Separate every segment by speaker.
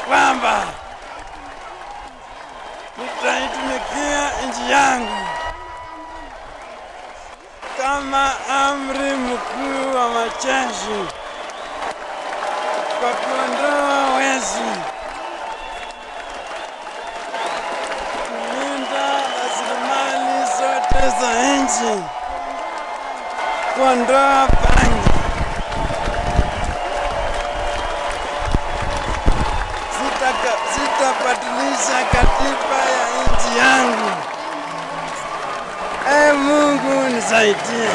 Speaker 1: kwamba nitaitumikia nchi yangu kama amri mkuu wa majeshi kwa kuondoa wezi, kulinda rasilimali zote za nchi, kuondoa bangi. Sitaka- Sitabadilisha katiba ya nchi yangu. Ee Mungu nisaidie.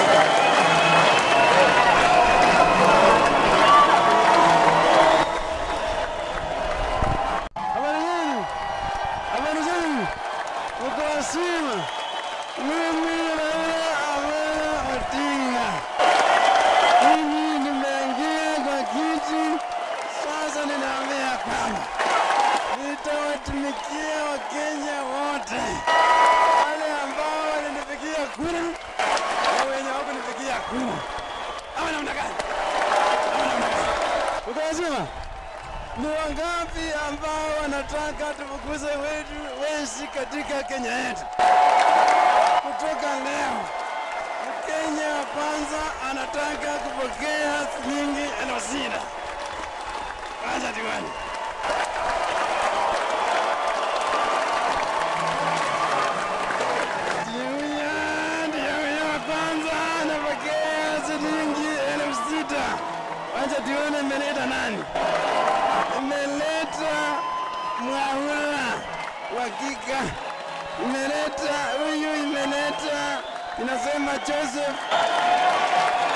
Speaker 1: Habari zenu? Habari zenu? Uko wazima? Mimi Raila Amolo Odinga. Mimi nimeingia kwa kiti, sasa ninaambia kwamba nitawatumikia Wakenya wote, wale ambao walinipigia kura na wenye hawakunipigia kura. Ama namna gani? Ama namna gani? Uko wazima? Ni wangapi ambao wanataka tufukuze wetu wezi katika Kenya yetu? Kutoka leo, Mkenya wa kwanza anataka kupokea shilingi elfu sita. Kwanza diwani. Jumuiya ndiyo huyo wa kwanza anapokea shilingi elfu sita. Wacha tuone imeleta nani? Imeleta Mwaura wakika, imeleta huyu, imeleta inasema Joseph